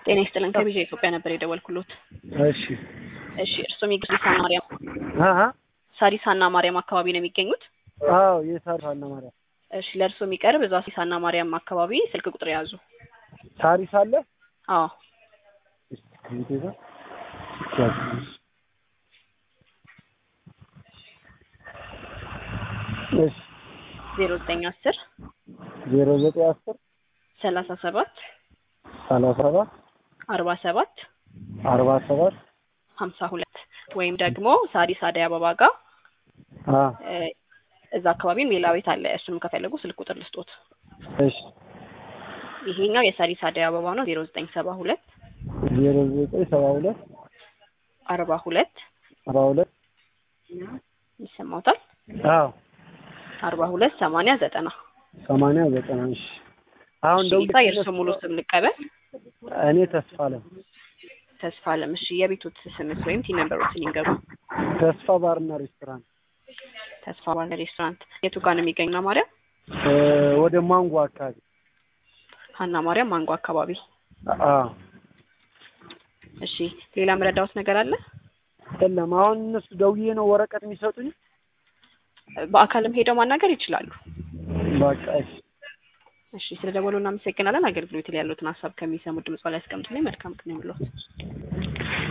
ጤና ይስጥልን ከቢዣ ኢትዮጵያ ነበር የደወልኩሎት። እሺ እሺ እርስዎ የሚገኙት ሳሪስ ማርያም አሀ ሳሪስ ሀና ማርያም አካባቢ ነው የሚገኙት? አዎ የሳሪስ ሀና ማርያም እሺ ለእርስዎ የሚቀርብ እዛ ሳሪስ ሀና ማርያም አካባቢ ስልክ ቁጥር ያዙ። ሳሪስ አለ አዎ እስኪ ከቤቴ ጋር እሺ ዜሮ ዘጠኝ አስር ዜሮ ዘጠኝ አስር ሰላሳ ሰባት ሰላሳ ሰባት አርባ ሰባት አርባ ሰባት ሀምሳ ሁለት ወይም ደግሞ ሳሪስ አደይ አበባ ጋር አ እ እዛ አካባቢም ሌላ ቤት አለ። እሱንም ከፈለጉ ስልክ ቁጥር ልስጦት። እሺ ይሄኛው የሳሪስ አደይ አበባ ነው። ዜሮ ዘጠኝ ሰባ ሁለት ዜሮ ዘጠኝ ሰባ ሁለት አርባ ሁለት አርባ ሁለት ይሰማውታል አዎ አርባ ሁለት ሰማንያ ዘጠና ሰማንያ ዘጠና እሺ አሁን እሺ ደውዬ ጌታ የእርስዎ ሙሉ ስም ልቀበል። እኔ ተስፋ አለም ተስፋ አለም። እሺ የቤቶት ስምስ ወይም ቲ ነምበሮትን ይንገሩ። ተስፋ ባርና ሬስቶራንት ተስፋ ባለ ሬስቶራንት የቱ ጋር ነው የሚገኙ? ሀና ማርያም እ ወደ ማንጎ አካባቢ ሀና ማርያም ማንጎ አካባቢ። አ እሺ ሌላ መረዳዎት ነገር አለ? የለም አሁን እነሱ ደውዬ ነው ወረቀት የሚሰጡኝ በአካልም ሄደው ማናገር ይችላሉ። በቃ እሺ እሺ ስለ ደወሉ እናመሰግናለን። አገልግሎት ላይ ያሉትን ሀሳብ ከሚሰሙ ድምጽ ላይ ያስቀምጡልኝ። መልካም ቀን ይሁንልዎት።